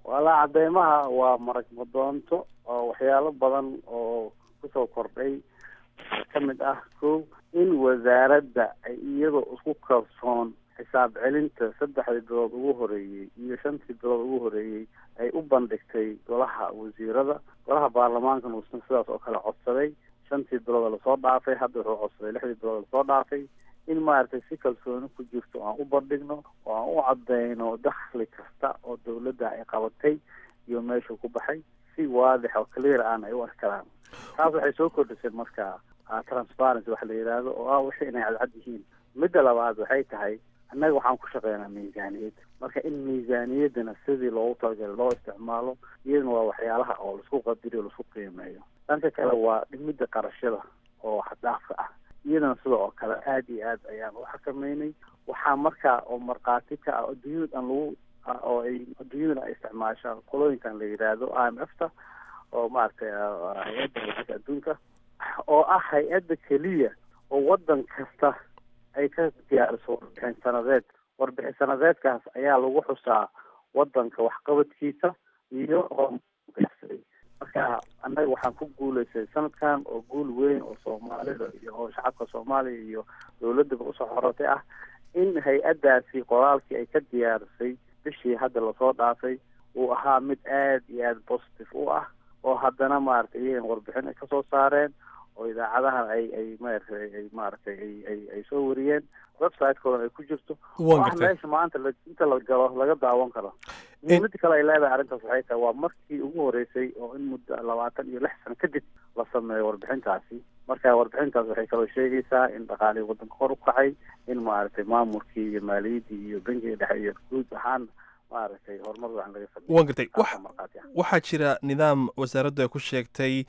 walaa cadeymaha waa marag madoonto oo waxyaalo badan oo kusoo kordhay ka mid ah ko in wasaaradda ay iyadoo isku kalsoon xisaab celinta saddexdii bilood ugu horeeyey iyo shantii bilood ugu horeeyey ay u bandhigtay golaha wasiirada golaha baarlamaankana uusan sidaas oo kale codsaday shantii bilood lasoo dhaafay hadda wuxuu codsaday lixdii bilood lasoo dhaafay in maaragtay si kalsooni ku jirto aan u bandhigno oo aan u cadeyno dakhli kasta oo dawladda ay qabatay iyo meeshuu ku baxay si waadix oo clear aan ay u arkaraan taas waxay soo kordhisay marka transparency waxa la yidhaahdo oo ah wixii inay cadcad yihiin midda labaad waxay tahay annaga waxaan ku shaqeynaa miisaaniyad marka in miisaaniyaddana sidii loogu talagalay loo isticmaalo iyadana waa waxyaalaha oo laisku qadiriyo laisku qiimeeyo dhanka kale waa dhimidda qarashada oo xaddaafka ah iyadana sida oo kale aada iyo aad ayaan u xakameynay waxaa markaa oo markhaati ka ah adduunyada aan lagu oo ay adduunyadana ay isticmaashaan qolooyinkan la yidhaahdo i m f ta oo maaragtay hay-adda lacagta adduunka oo ah hay-adda keliya oo waddan kasta ay ka diyaariso warbixin sanadeed warbixin sanadeedkaas ayaa lagu xusaa waddanka waxqabadkiisa iyo marka annaga waxaan ku guulaystay sanadkan oo guul weyn oo soomaalida iyo oo shacabka soomaaliya iyo dawladdaba usoo xorotay ah in hay-addaasi qoraalkii ay ka diyaarisay bishii hadda lasoo dhaafay uu ahaa mid aad iyo aada positive u ah oo haddana maaragtay iyagan warbixin ay kasoo saareen oo idaacadahan ay ay maaragtay ay maaragtay ay ay ay soo wariyeen website-koodan ay ku jirto oo ah meesha maanta la inta la galo laga daawan karo muhiimada kale ay leedahay arrintaas waxay tahay waa markii ugu horeysay oo in muddo labaatan iyo lix sano kadib la sameeyo warbixintaasi marka warbixintaas waxay kaloo sheegaysaa in dhaqaalihii waddanka kor u kacay in maaragtay maamulkii iyo maaliyaddii iyo bankiga dhexe iyo guud ahaan maaragtay horumar wacan laga sameeyo waan gartay waxaa jira nidaam wasaaraddu ay ku sheegtay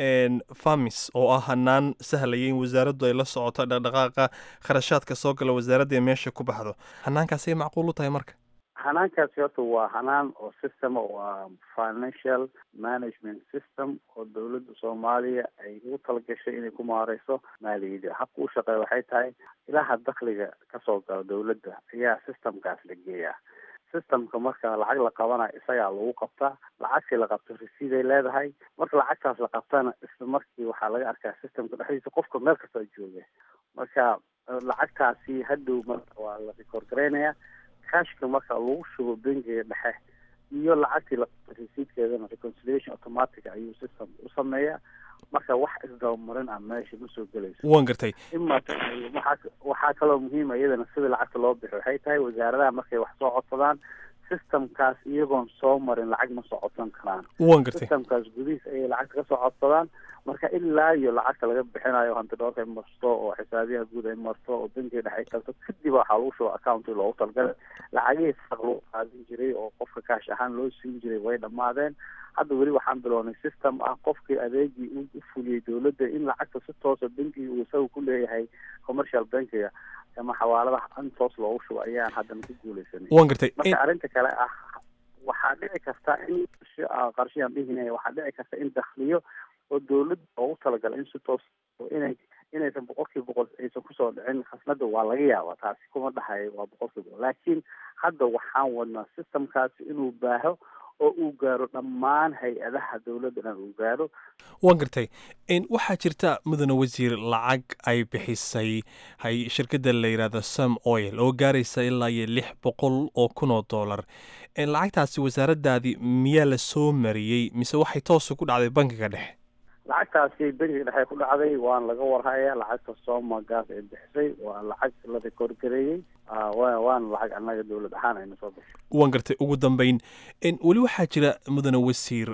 famis oo ah hanaan sahlaya in wasaaraddu ay la socoto dhaqdhaqaaqa kharashaadka soo gala wasaaradda ee meesha ku baxdo hanaankaasay macquul u tahay marka hanaankaasi horta waa hanaan oo system waa financial management system oo dawladda soomaaliya ay ugu talagashay inay ku maareyso maaliyadda habka u shaqeeya waxay tahay ilaha dakliga kasoo gala dawladda ayaa systemkaas la geeyaa systemka marka lacag la qabanayo isagaa lagu qabtaa lacagtii la qabto resiiday leedahay marka lacagtaas la qabtana isla markii waxaa laga arkaa systemka dhexdiisa qofka meel kasta jooga marka lacagtaasi hadhow marka waa la record garaynaya kashka marka lagu shubo bangiga dhexe iyo lacagtii la qabto resiidkeedana reconciliation automatic ayuu system u sameeyaa marka wax isdabamarin ah meesha ma soo gelayso waan gartay ima waxaa waxaa kaloo muhiima iyadana sida lacagta loo bixi waxay tahay wasaaradaha markay wax soo codsadaan systemkaas iyagoon soo marin lacag ma soo codsan karaan waan gartay systemkaas gudihiis ayay lacagta kasoo codsadaan marka ilaa iyo lacagta laga bixinayo hanti dhoorka ay marto oo xisaabiyaha guud ay marto oo bankiga dhexe ay kalto kadib waxaa lagu shuba accounti loogu talagalay lacagihii saq loo qaadin jiray oo qofka kaash ahaan loo siin jiray way dhammaadeen hadda weli waxaan bilownay system ah qofkii adeegii u fuliyey dawladda in lacagta si toosa bankiga uu isaga ku leeyahay commercial bankiga ama xawaaladaha in toos loogu shubo ayaan haddana ku guuleysanay waan gartay marka arrinta kale ah waxaa dhici karta in qarshiyaan dhihinaya waxaa dhici karta in dakhliyo oo dawladda loogu talagalay in si toos inay inaysan boqolkiiba boqol aysan kusoo dhicin khasnada waa laga yaabaa taasi kuma dhahayo waa boqolkiiba boqol laakiin hadda waxaan wadnaa systemkaasi inuu baaho oo uu gaaro dhammaan hay-adaha dawladda dhan uu gaaro waan gartay waxaa jirta mudane wasiir lacag ay bixisay hay shirkadda la yidhaahdo sam oil oo gaaraysa ilaa iyo lix boqol oo kun oo dollar lacagtaasi wasaaraddaadii miyaa la soo mariyey mise waxay toosa ku dhacday bankiga dhexe lacagtaasi bankiga dhexe ku dhacday waan laga warhaya lacagta sooma gaas ay bixisay waa lacag la record gareeyey waana lacag annaga dawlad ahaan ayna soo bixi waan gartay ugu dambeyn weli waxaa jira mudane wasiir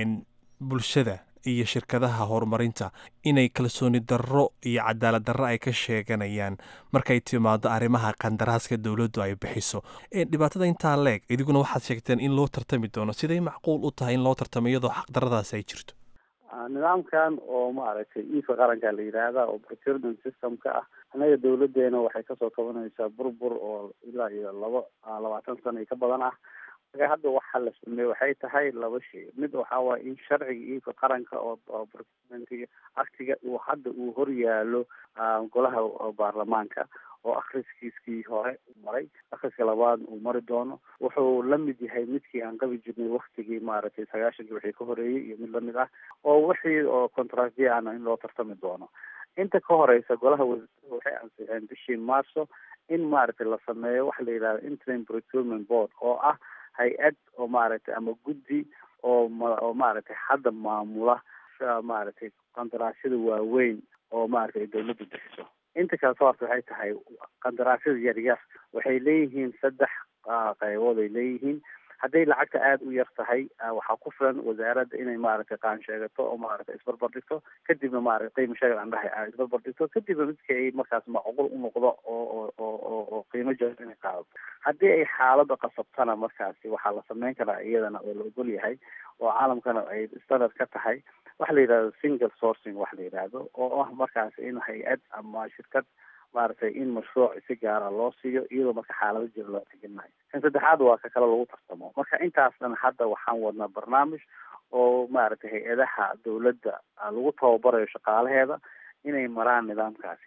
bulshada iyo shirkadaha horumarinta inay kalsooni darro iyo cadaalad darro ay ka sheeganayaan markay timaado arrimaha qandaraaska dowladdu ay bixiso dhibaatada intaa leeg idiguna waxaad sheegteen in loo tartami doono siday macquul u tahay in loo tartamo iyadoo xaqdaradaas ay jirto nidaamkan oo maaragtay iifka qaranka la yidhaahda oo procurement systemka ah annaga dawladeena waxay kasoo kabanaysaa burbur oo ilaa iyo laba labaatan sano iyo ka badan ah marka hadda waxaa la sameeye waxay tahay laba shay mid waxaa waaya in sharciga iibka qaranka oo procurement aktiga uu hadda uu hor yaalo golaha baarlamaanka oo akhriskiiskii hore maray akhriska labaad uu mari doono wuxuu la mid yahay midkii aan qabi jirnay waktigii maaragtay sagaashankii wixii ka horeeyey iyo mid lamid ah oo wixii oo contractya ana in loo tartami doono inta ka horeysa golaha wasiirada waxay ansixeen bishii marso in maaragtay la sameeyo waxa la yidhahda interim procurement board oo ah hay-ad oo maaragtay ama guddi oo oo maaragtay hadda maamula maaragtay qandaraasyada waaweyn oo maaragtay dawladda bixiso inta kale soo horta waxay tahay qandaraasyada yaryar waxay leeyihiin saddex qaybood ay leeyihiin hadday lacagta aada u yar tahay waxaa ku filan wasaaradda inay maaragtay qaan sheegato oo maaragtay isbarbar dhigto kadibna maaragtay qiimo sheegan aan dhahay isbarbar dhigto kadibna midka ay markaas macquul u noqdo oo oo oo oo qiimo jaban inay qaadato haddii ay xaaladda qasabtana markaasi waxaa la sameyn karaa iyadana oo la ogol yahay oo caalamkana ay standard ka tahay waxa la yidhahdo single sourcing waxa la yidhaahdo oo ah markaas in hay-ad ama shirkad maaragtay in mashruuc si gaara loo siiyo iyadoo marka xaalado jira loo teginayo kan saddexaad waa ka kale lagu tartamo marka intaas dhan hadda waxaan wadnaa barnaamij oo maaragtay hay-adaha dawladda lagu tababarayo shaqaalaheeda inay maraan nidaamkaasi